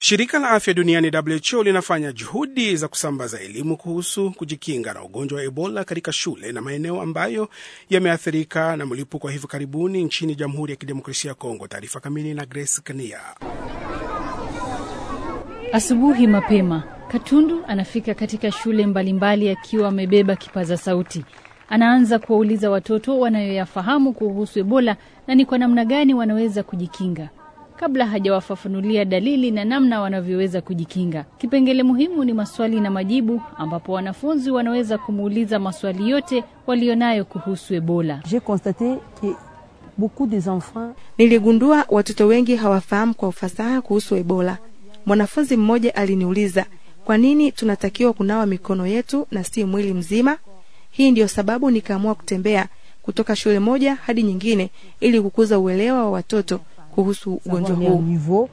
Shirika la afya duniani WHO linafanya juhudi za kusambaza elimu kuhusu kujikinga na ugonjwa wa Ebola katika shule na maeneo ambayo yameathirika na mlipuko wa hivi karibuni nchini Jamhuri ya Kidemokrasia ya Kongo. Taarifa kamili na Grace Kania. Asubuhi mapema, Katundu anafika katika shule mbalimbali akiwa amebeba kipaza sauti. Anaanza kuwauliza watoto wanayoyafahamu kuhusu Ebola na ni kwa namna gani wanaweza kujikinga kabla hajawafafanulia dalili na namna wanavyoweza kujikinga. Kipengele muhimu ni maswali na majibu, ambapo wanafunzi wanaweza kumuuliza maswali yote walionayo kuhusu Ebola. Niligundua watoto wengi hawafahamu kwa ufasaha kuhusu Ebola. Mwanafunzi mmoja aliniuliza kwa nini tunatakiwa kunawa mikono yetu na si mwili mzima. Hii ndiyo sababu nikaamua kutembea kutoka shule moja hadi nyingine ili kukuza uelewa wa watoto kuhusu ugonjwa huu.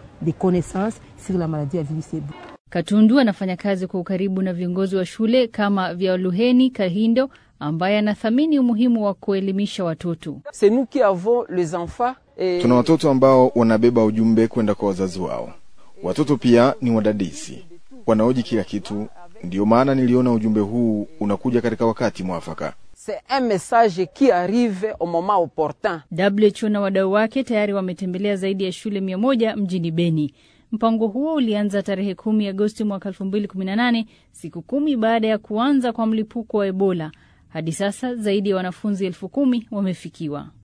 Katundu anafanya kazi kwa ukaribu na viongozi wa shule kama Vyaluheni Kahindo ambaye anathamini umuhimu wa kuelimisha watoto. Tuna watoto ambao wanabeba ujumbe kwenda kwa wazazi wao. Watoto pia ni wadadisi, wanaoji kila kitu. Ndiyo maana niliona ujumbe huu unakuja katika wakati mwafaka. WHO na wadau wake tayari wametembelea zaidi ya shule mia moja mjini Beni. Mpango huo ulianza tarehe kumi Agosti mwaka elfu mbili kumi na nane, siku kumi baada ya kuanza kwa mlipuko wa Ebola. Hadi sasa zaidi ya wanafunzi elfu kumi wamefikiwa.